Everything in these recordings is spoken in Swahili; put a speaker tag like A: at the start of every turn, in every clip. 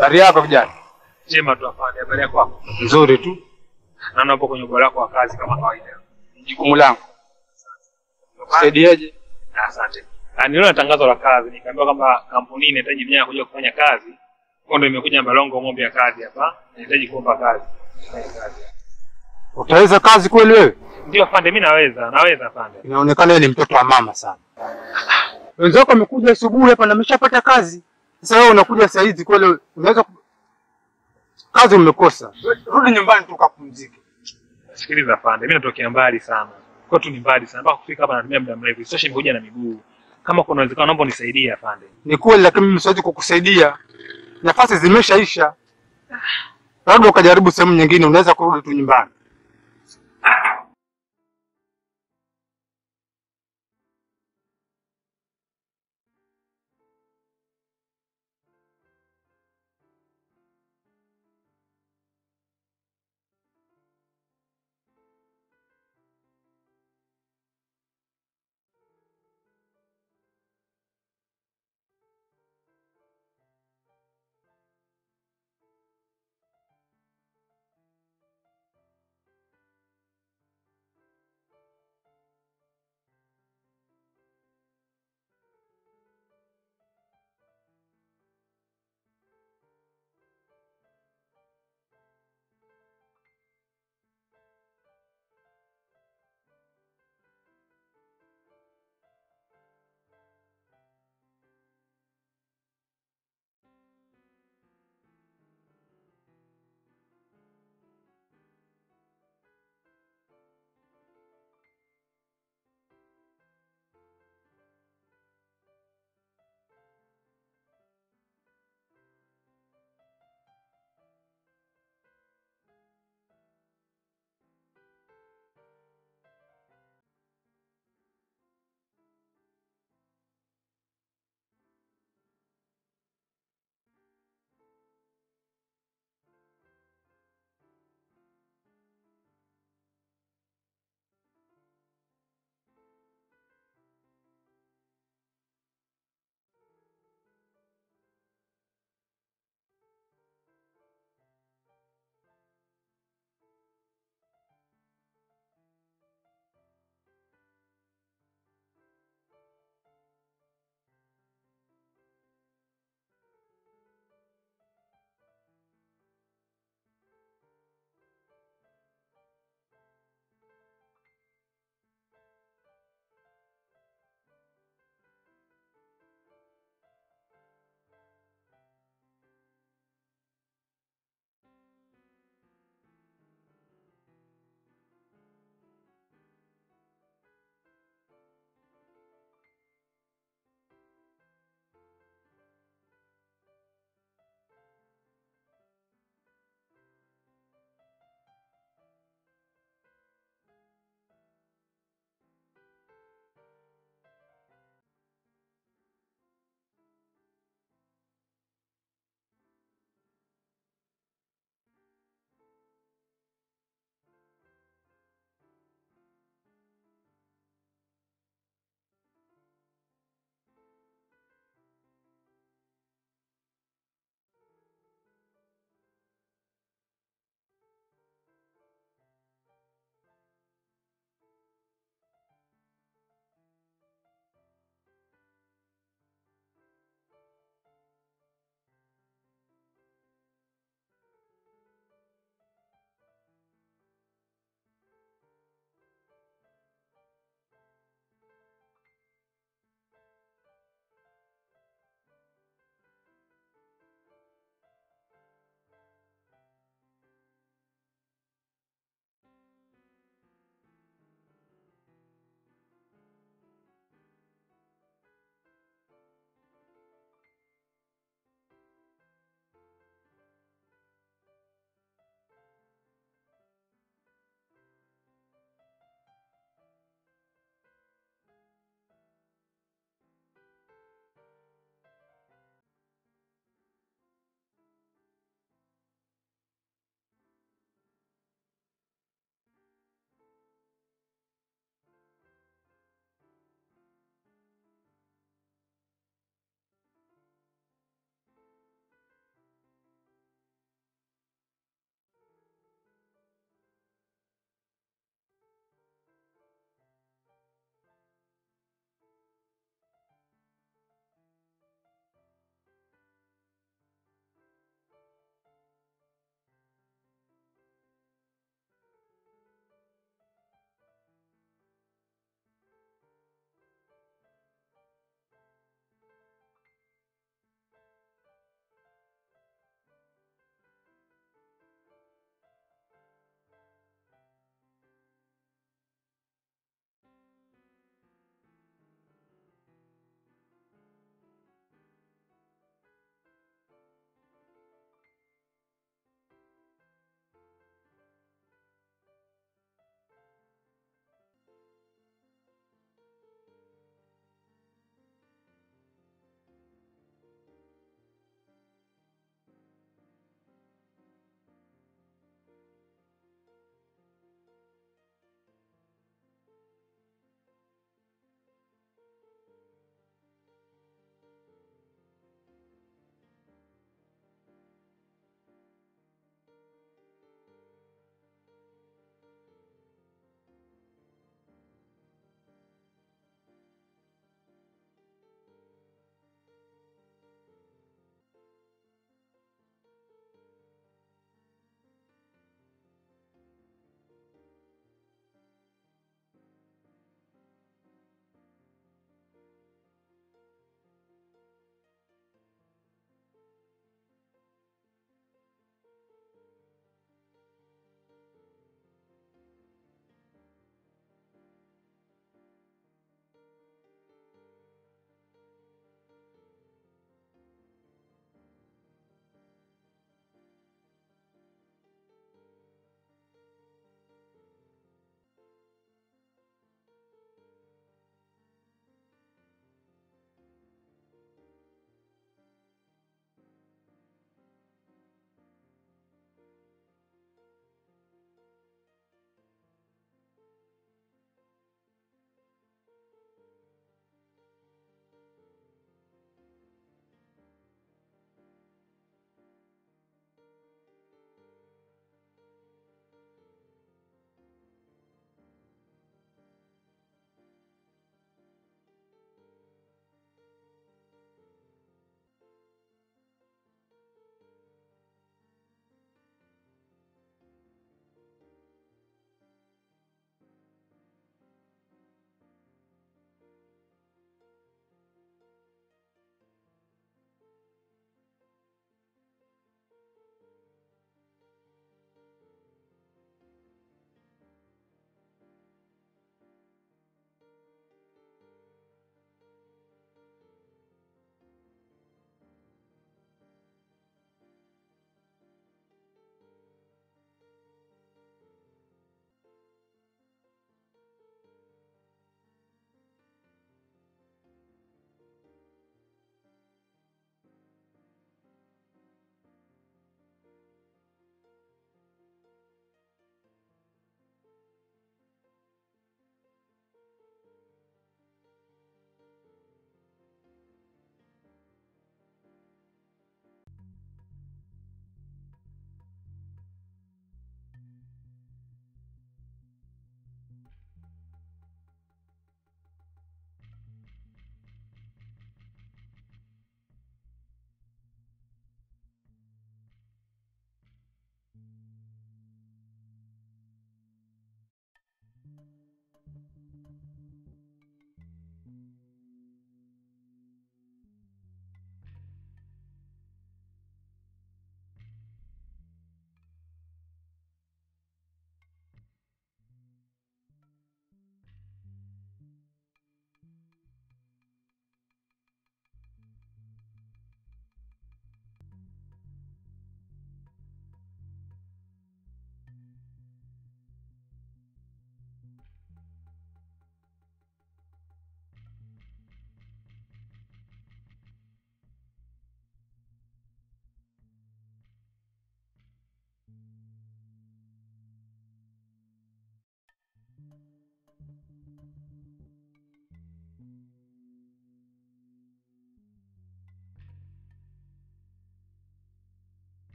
A: Habari yako kijana?
B: Chema tu afande, habari yako hapo?
A: Nzuri tu.
B: Naona upo kwenye ubora wako wa kazi kama kawaida.
A: Jukumu langu. Kusaidiaje?
B: Ah, Asante. Ah, Niliona tangazo la kazi, nikaambiwa kwamba kampuni inahitaji vijana kuja kufanya kazi. Kwa ndio imekuja Mbalongo ng'ombe ya kazi hapa. Nahitaji kuomba kazi. Kufanya kazi.
A: Utaweza kazi kweli wewe?
B: Ndio afande, mimi naweza, naweza afande.
A: Inaonekana wewe ni mtoto wa mama sana. Wenzako wamekuja asubuhi hapa na ameshapata kazi. Sasa wewe unakuja saa hizi kweli unaweza ku... kazi umekosa. Rudi nyumbani tu ukapumzike.
B: Sikiliza afande, mimi natokea mbali sana. Kwetu ni mbali sana. Mpaka kufika hapa natumia muda mrefu. Sasa nimekuja na miguu. Kama kuna uwezekano naomba unisaidie afande.
A: Ni kweli lakini mimi siwezi kukusaidia. Nafasi zimeshaisha. Labda ukajaribu sehemu nyingine unaweza kurudi tu nyumbani.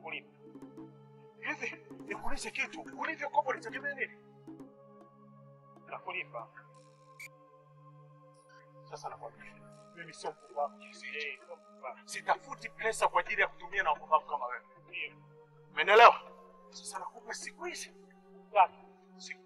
B: kulipa.
C: Hivi nikuulize kitu, ulivyokopa ulitegemea nini?
B: Nakulipa.
C: Sasa nakwambia mimi sio mpumbavu kiasi hicho. Sitafuti pesa kwa ajili ya kutumia na wapumbavu kama wewe. Umeelewa? Sasa nakupa siku hizi
B: Ngapi?
C: siku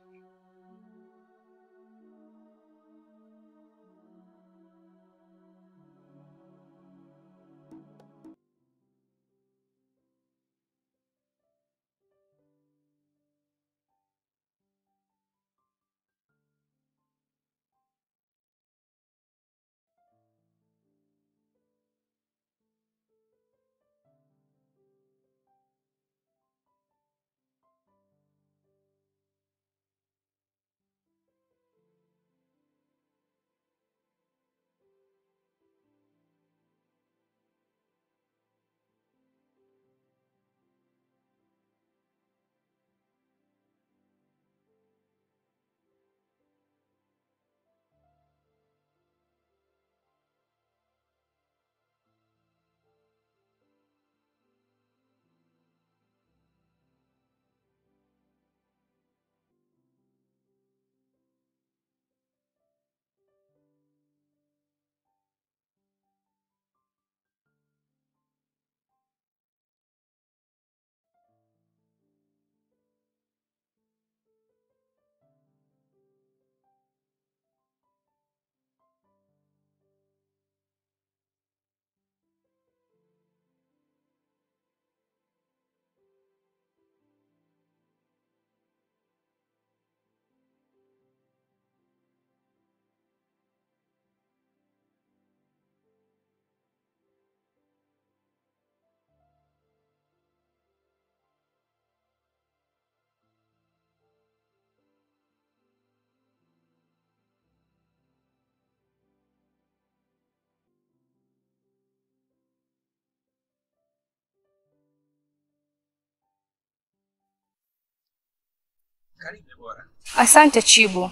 B: Karibu bora.
D: Asante Chibu.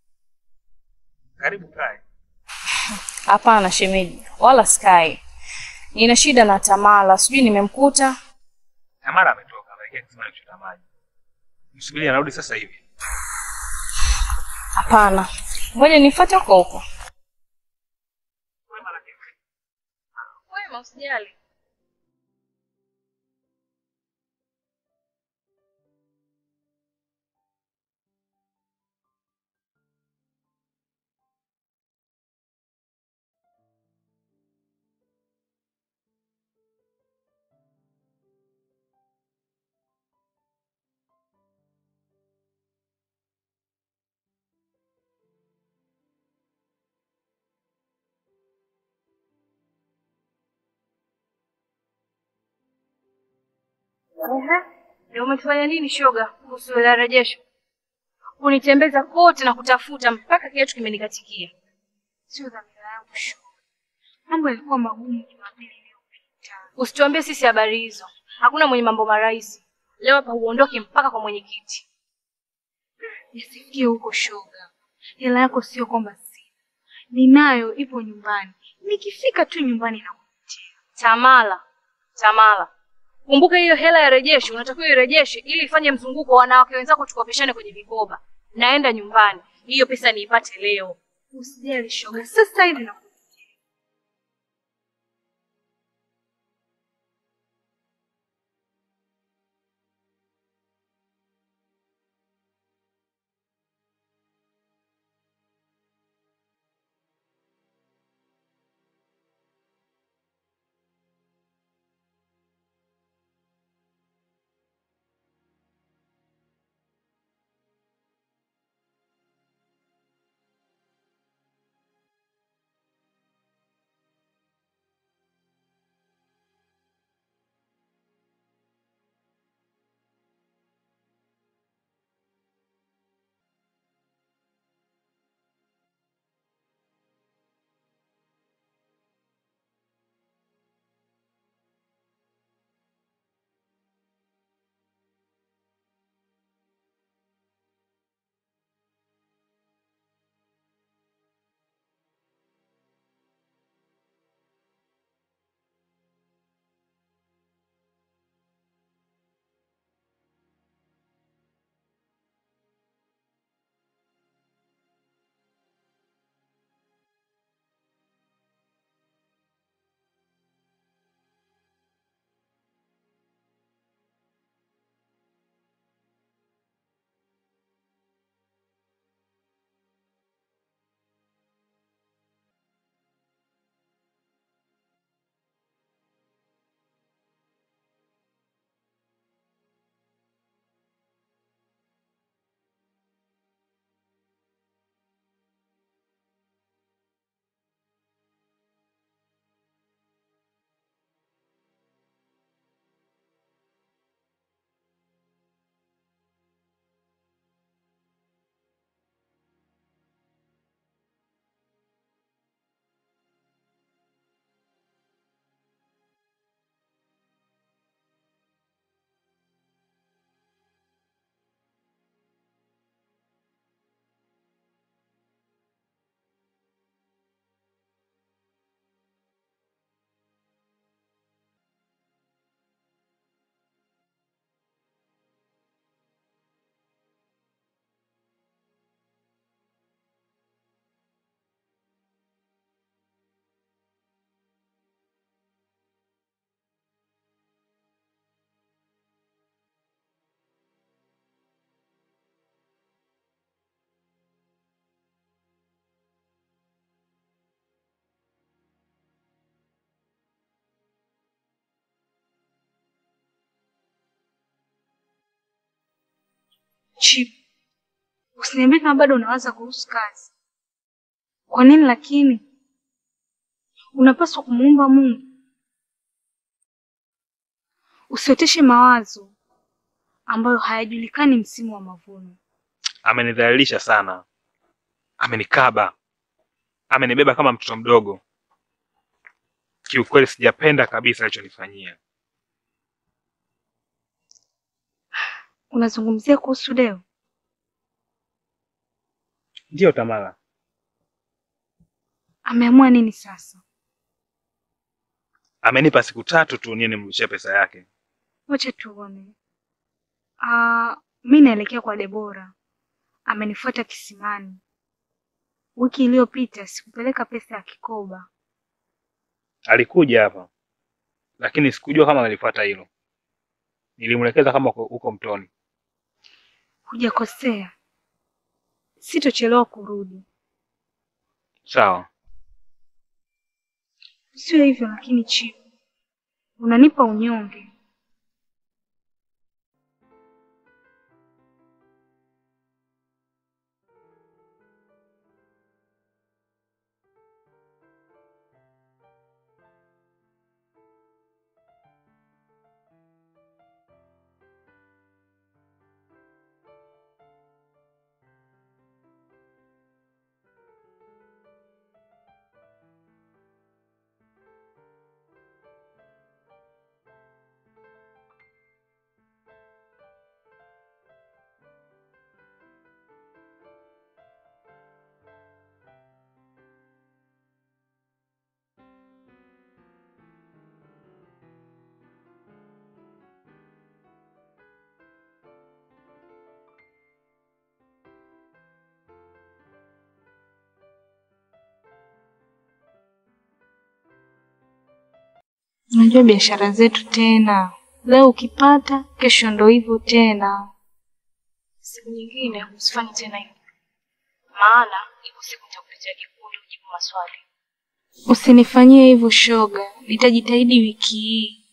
B: Karibu kae.
D: Hapana shemeji, wala sky. Nina shida na Tamala, sijui nimemkuta.
B: Tamara ametoka anaelekea kisimani kuchota maji. Msubiri anarudi sasa hivi.
D: Hapana, ngoja nifuate huko huko. Wema, usijali. Ehe, ndio umetufanya nini shoga kuhusu ile rejesho? Kunitembeza kote na kutafuta mpaka kiatu kimenikatikia.
E: Sio dhamira yangu shoga. Mambo yalikuwa magumu Jumapili iliyopita.
D: Usituambie sisi habari hizo. Hakuna mwenye mambo marahisi. Leo hapa uondoke mpaka kwa mwenyekiti.
E: Nisifikie huko shoga. Hela yako sio kwamba sina. Ninayo ipo nyumbani. Nikifika tu nyumbani na
D: Tamala, Tamala, kumbuka hiyo hela ya rejesho unatakiwa irejeshe ili ifanye mzunguko wa wanawake wenzako tukopeshane kwenye vikoba. Naenda nyumbani, hiyo pesa niipate leo.
E: usijali shoga. Sasa hivi na Chip, usiniambie kama bado unawaza kuhusu kazi. Kwa nini lakini? Unapaswa kumuomba Mungu. Usioteshe mawazo ambayo hayajulikani msimu wa mavuno.
B: Amenidhalilisha sana, amenikaba, amenibeba kama mtoto mdogo. Kiukweli sijapenda kabisa alichonifanyia.
E: Unazungumzia kuhusu Deo?
B: Ndiyo Tamara,
E: Ameamua nini sasa?
B: amenipa siku tatu tu niye nimrudishie pesa yake.
E: Wacha tuone. Ah, mi naelekea kwa Debora. Amenifuata kisimani. Wiki iliyopita sikupeleka pesa ya kikoba.
B: Alikuja hapa, lakini sikujua kama alifuata hilo. Nilimwelekeza kama uko uko mtoni.
E: Hujakosea. Sitochelewa kurudi.
B: Sawa,
E: Sio hivyo lakini Chip, unanipa unyonge. Unajua biashara zetu tena, leo ukipata, kesho ndo hivyo tena.
D: Siku nyingine usifanye tena hivyo, maana ipo siku nitakuletea kikundi ujibu maswali.
E: Usinifanyie hivyo shoga, nitajitahidi wiki hii.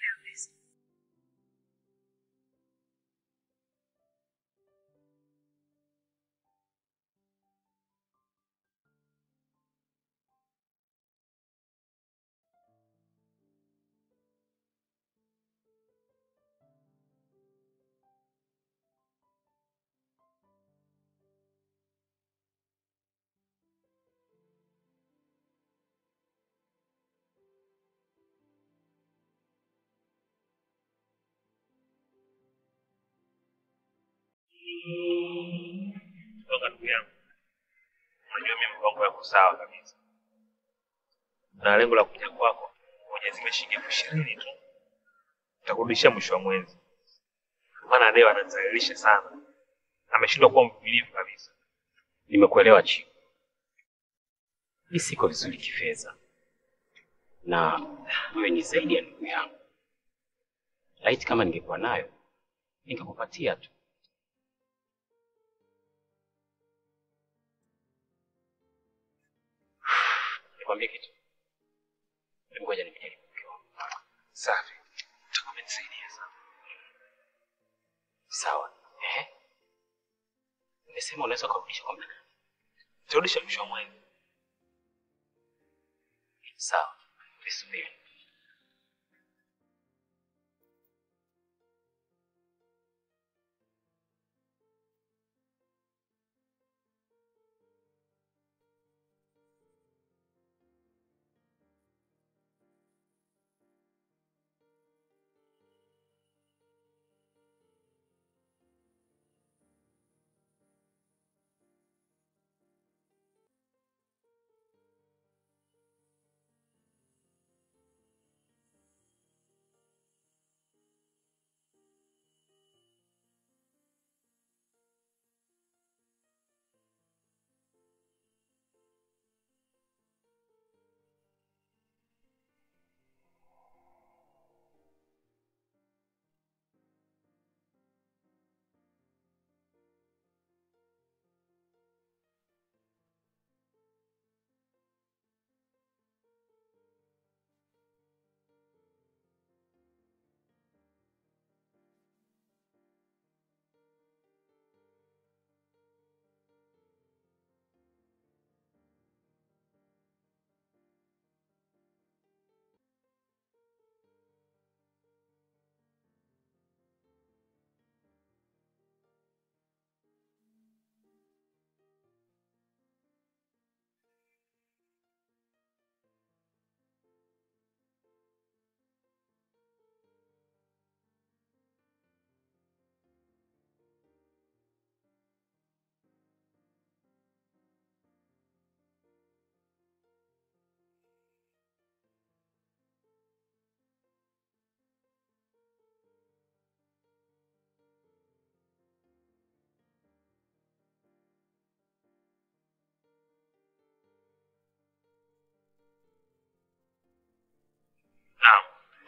B: toka ndugu yangu, unajua mimi mpango yako sawa kabisa, na lengo la kuja kwako Mwenyezi imeshingia elfu ishirini tu, nitakurudishia mwisho wa mwezi, maana leo ananizalilisha sana, ameshindwa kuwa mvumilivu kabisa.
F: Nimekuelewa Chiku, mi siko vizuri kifedha, na wewe ni zaidi ya ndugu yangu. Laiti kama ningekuwa nayo ningekupatia tu. Nikwambie kitu, hebu ngoja nimjaribu mke wangu.
B: Safi, utakuwa umenisaidia sana.
F: Sawa. Ehe, umesema unaweza ukarudisha kwa muda gani?
B: Nitarudisha mwisho wa mwezi.
F: Sawa, visubiri.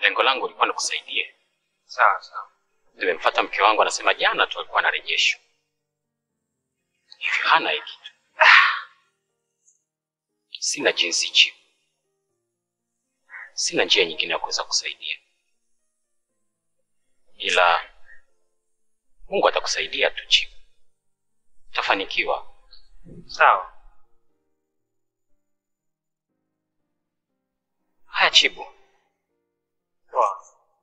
F: lengo langu lilikuwa nikusaidie.
B: Sawa sawa.
F: Nimemfuata mke wangu, anasema jana tu alikuwa na rejesho, hivyo hana hii kitu. Sina jinsi Chiku, sina njia nyingine ya kuweza kusaidia, ila Mungu atakusaidia tu Chiku, utafanikiwa.
B: Sawa.
F: Haya Chibu,
B: Poa.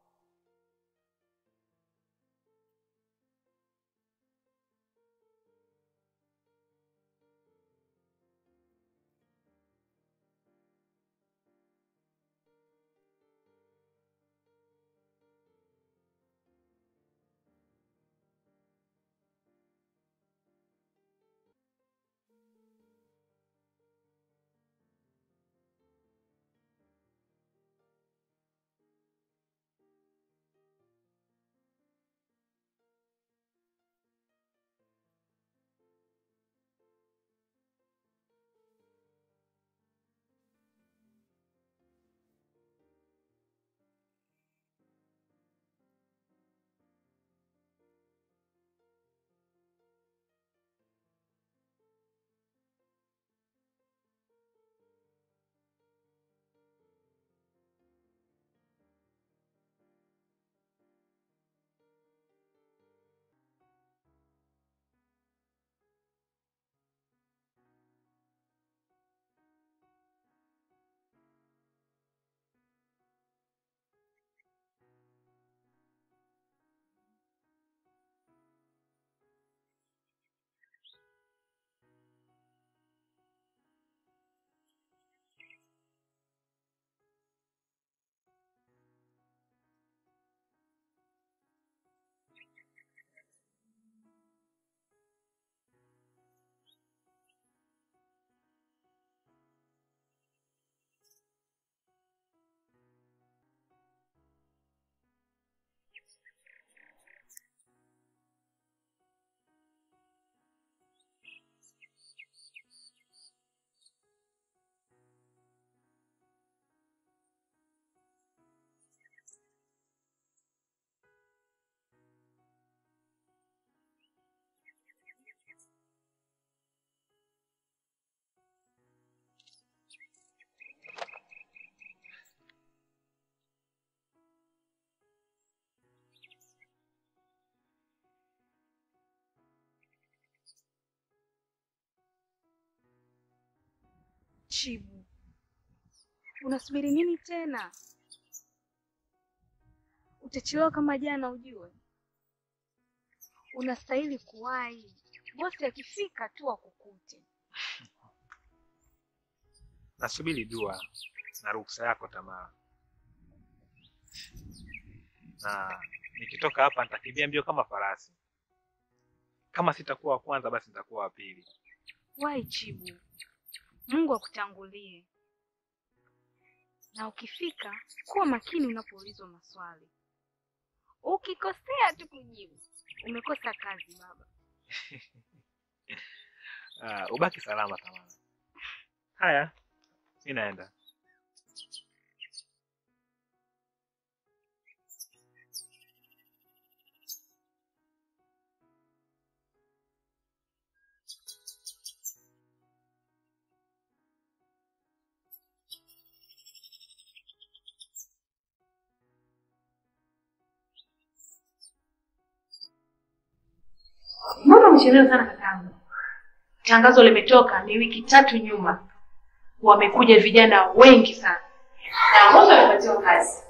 E: Chibu, unasubiri nini tena? Utachelewa kama jana, ujue unastahili kuwahi. Bosi akifika tu akukute.
B: Nasubiri dua na ruksa yako Tamara, na nikitoka hapa nitakimbia mbio kama farasi. Kama sitakuwa wa kwanza, basi nitakuwa wa pili.
E: Wahi Chibu, Mungu akutangulie, na ukifika kuwa makini unapoulizwa maswali. Ukikosea tu kujibu, umekosa kazi baba.
B: Ah, ubaki salama Tamara. Haya, mi naenda.
D: Mbona umechelewa sana kakangu? Tangazo limetoka ni wiki tatu nyuma, wamekuja vijana wengi sana na wote wamepatiwa kazi.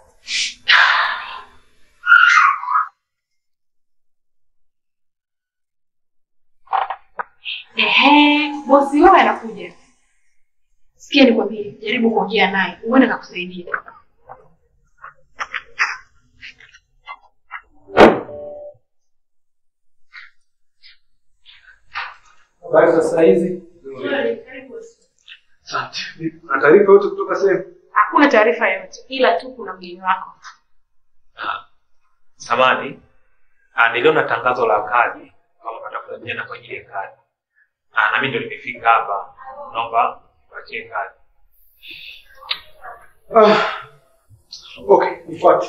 D: Ehe, bosi wao anakuja. Sikia nikwambie, jaribu kuongea naye, uone kakusaidia.
G: Habari za saa hizi? Asante. Na taarifa yote kutoka sehemu?
D: Hakuna taarifa yoyote, ila tu kuna mgeni wako.
B: Samani, ah, niliona tangazo la kazi kama unatafuta vijana kwa ajili ya kazi. Ah, na mimi ndio nimefika hapa. Naomba nipatie kazi.
G: Ah, Okay, nifuate.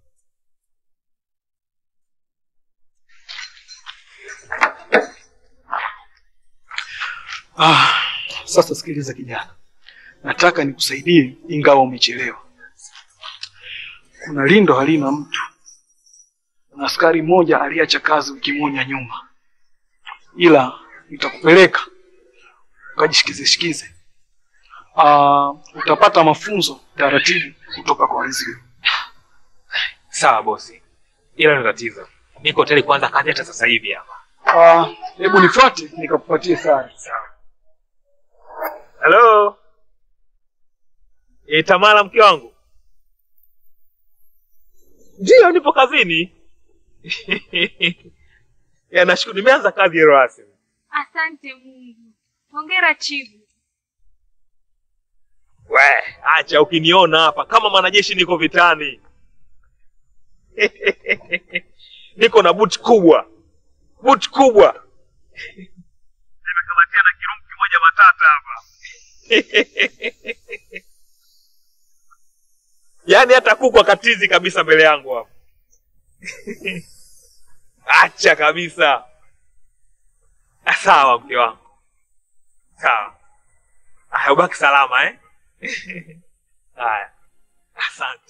G: Ah, sasa sikiliza kijana, nataka nikusaidie ingawa umechelewa. Kuna lindo halina mtu na askari mmoja aliacha kazi wiki moja nyuma, ila nitakupeleka ukajishikize shikize. Ah, utapata mafunzo taratibu kutoka kwa wenzio.
B: Sawa bosi, ila ni tatizo, niko tayari kuanza kazi hata sasa hivi hapa.
G: Ah, hebu nifuate nikakupatie sare.
B: Sawa. Halo. E, Tamara mke wangu. Ndiyo, nipo kazini. ya, nashukuru nimeanza kazi leo rasmi.
E: Asante Mungu. Hongera Chibu.
B: We, acha ukiniona hapa kama mwanajeshi niko vitani. niko na buti kubwa. Buti kubwa. Nimekamatia na kirungu kimoja matata hapa. yaani hata kuku akatizi kabisa mbele yangu hapa. Acha kabisa. Ah, Sawa mke wangu. Sawa. Haya, ubaki salama eh? Haya, asante.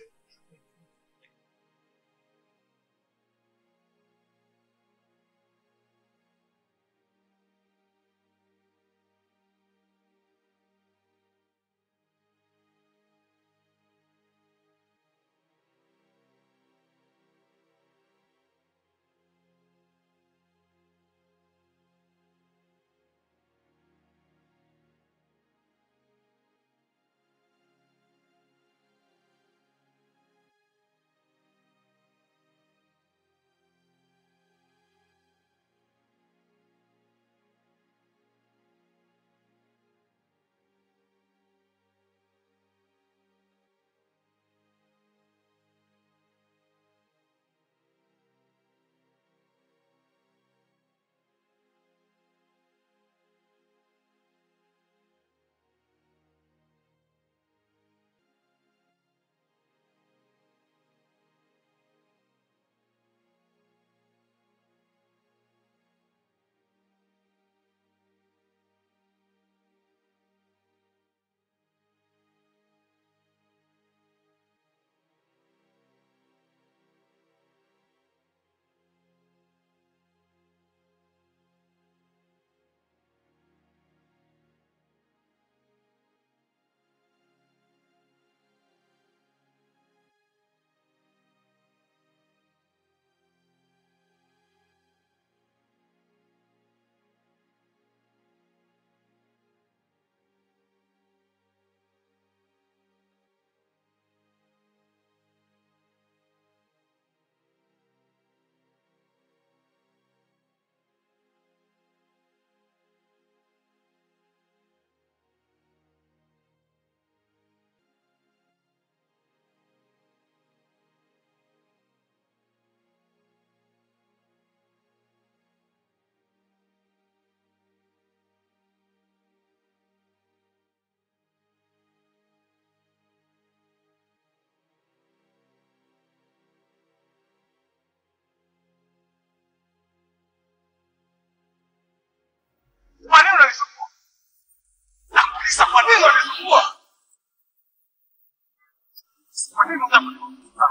C: Kwa nini unanisumbua? Nakuuliza kwa nini unanisumbua? Kwa nini unanisumbua?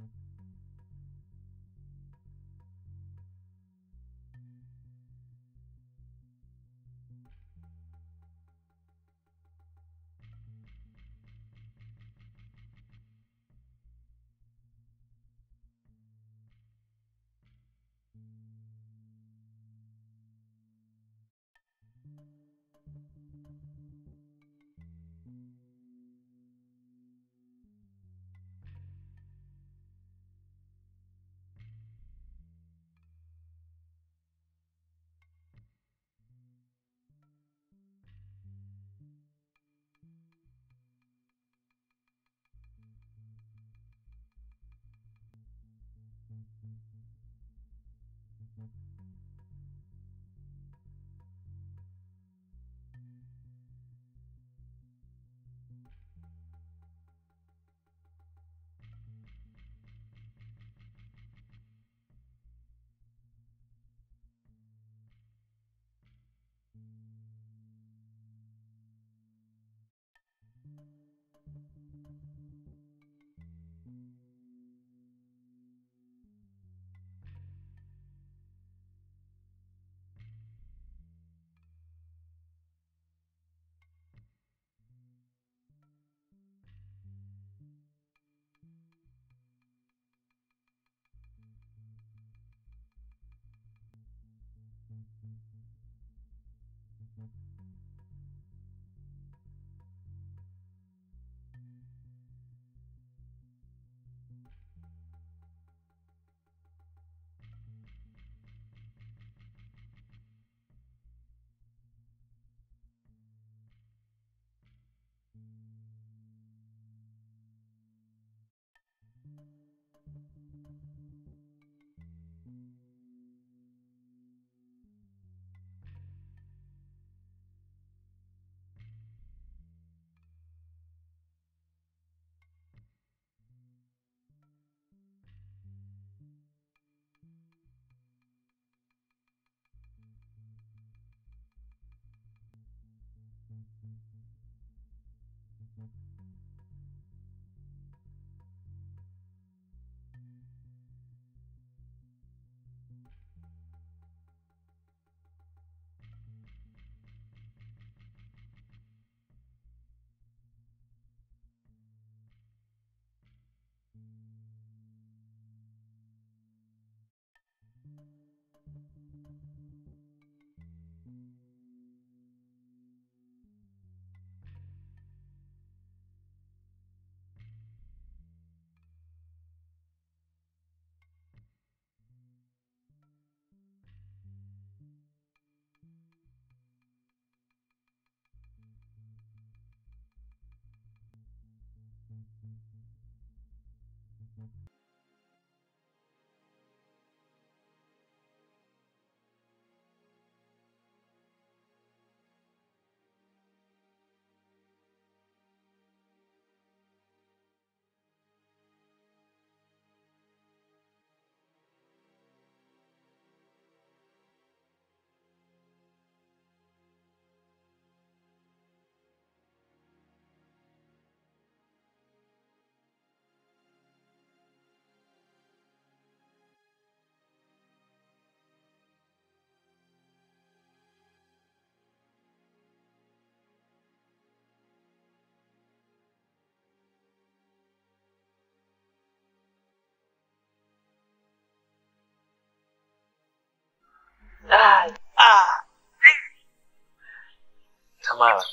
B: Tamara,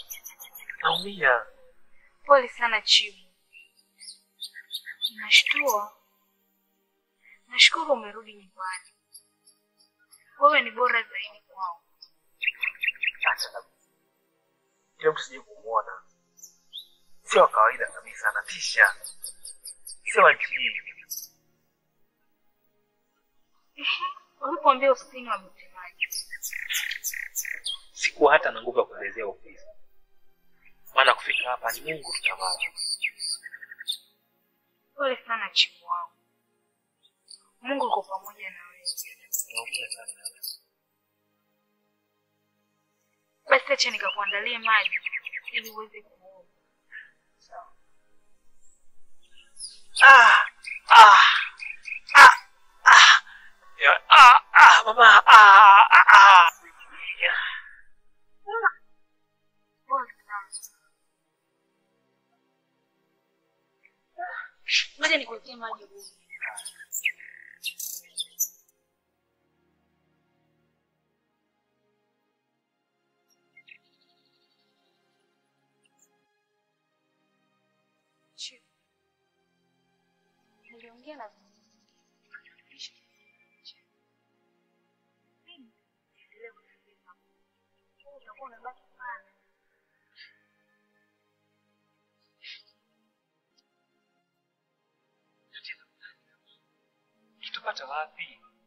B: naumia.
E: Pole sana Chibu. Nashtua. Nashukuru umerudi nyumbani. Wewe ni bora zaidi kwao.
B: Acha kabisa. Kile mtu sije kumwona. Sio wa kawaida kabisa, anatisha. Sio wa kijiji.
E: Ulipoambia usini wamsemaji.
B: Sikuwa hata na nguvu ya kuelezea ofisi. Maana kufika hapa ni Mungu tu Tamara.
E: Pole sana Chibu wangu. Mungu yuko pamoja na wewe.
B: Naumia sana.
E: Basi acha nikakuandalie maji ili uweze kuoga.
B: Ah! Ah! Ah, mama. Ah, ah, ah.
D: Ngoja nikuwekee maji. Niliongea na
B: Tutapata wapi?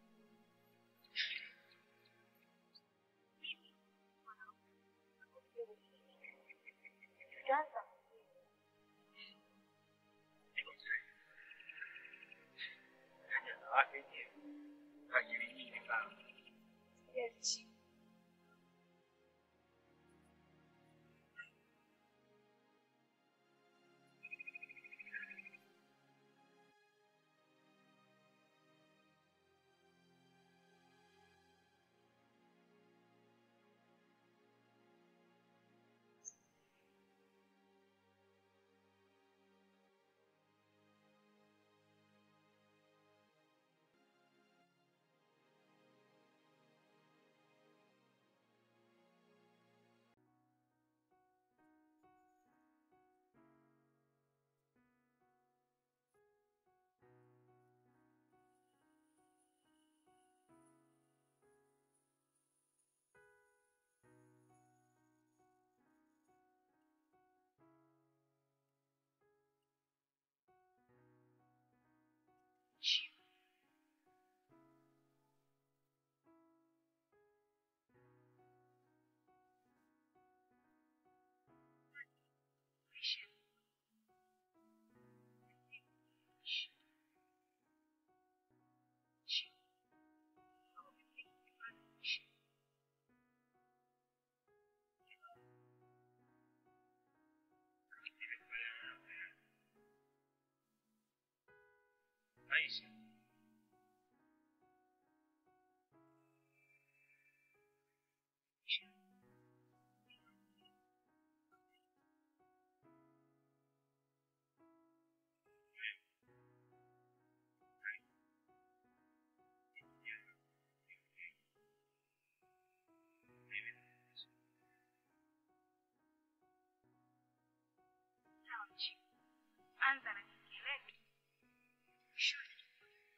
B: Maisha.
E: anza na kieletu shule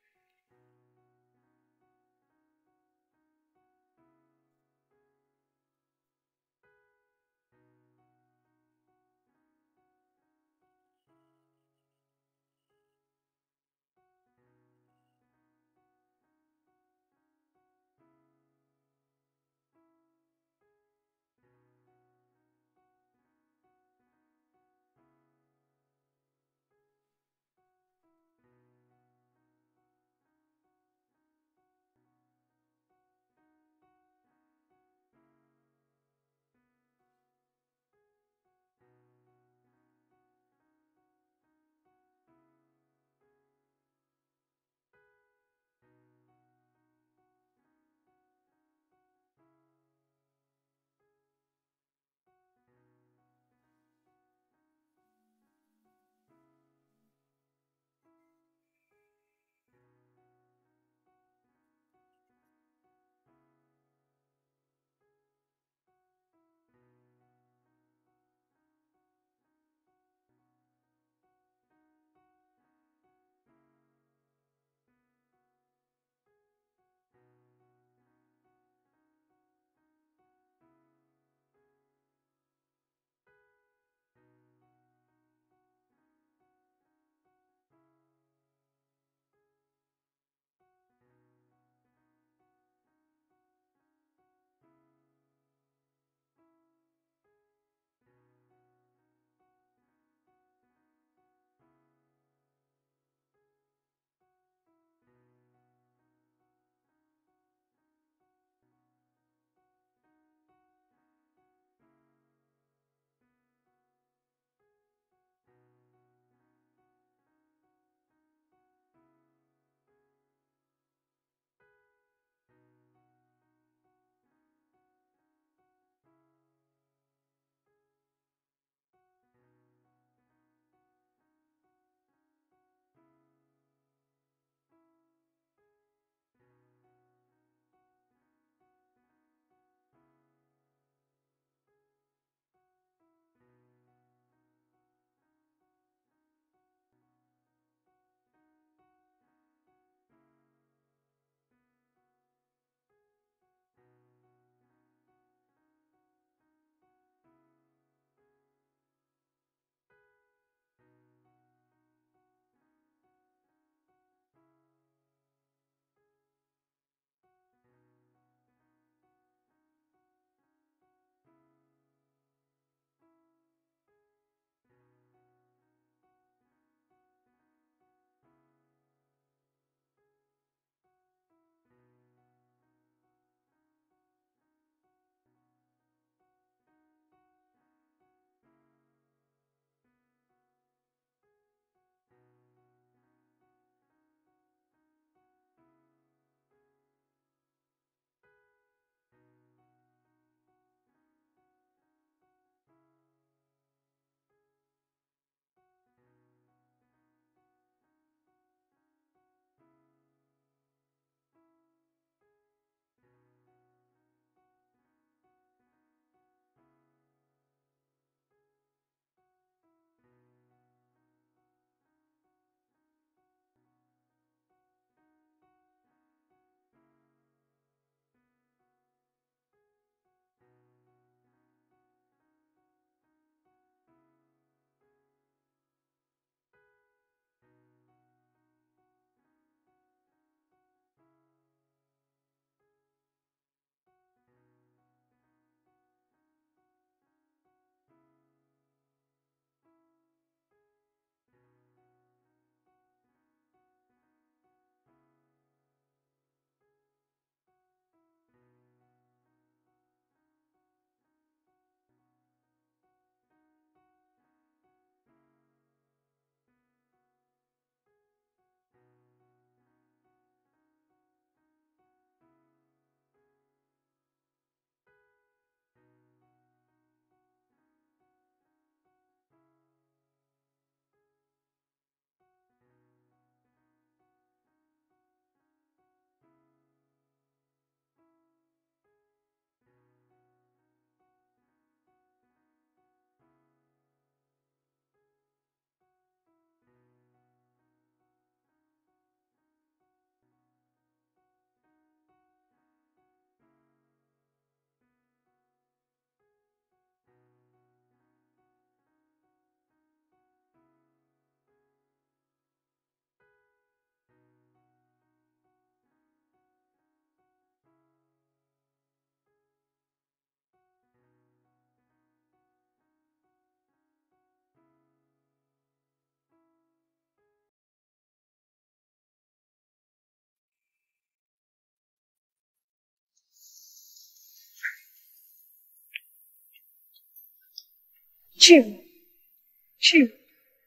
E: Chivu. Chivu.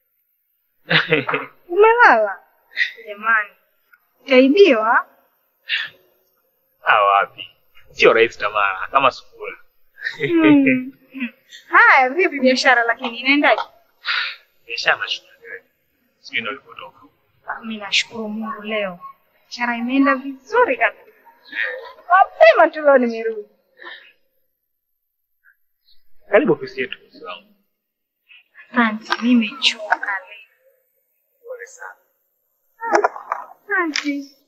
E: Umelala? Jamani. Utaibiwa?
B: Ah, wapi? Sio rahisi Tamara, kama sukula.
E: Hmm. Haya, vipi biashara lakini inaendaje?
B: Biashara nashukuru. Sijui ndio ulipotoka.
E: Mimi nashukuru Mungu leo. Biashara imeenda vizuri kabisa. Mapema tu leo nimerudi.
B: Karibu ofisi yetu mzee wangu.
E: Asante, nimechoka leo.
B: Pole sana.
E: Asante.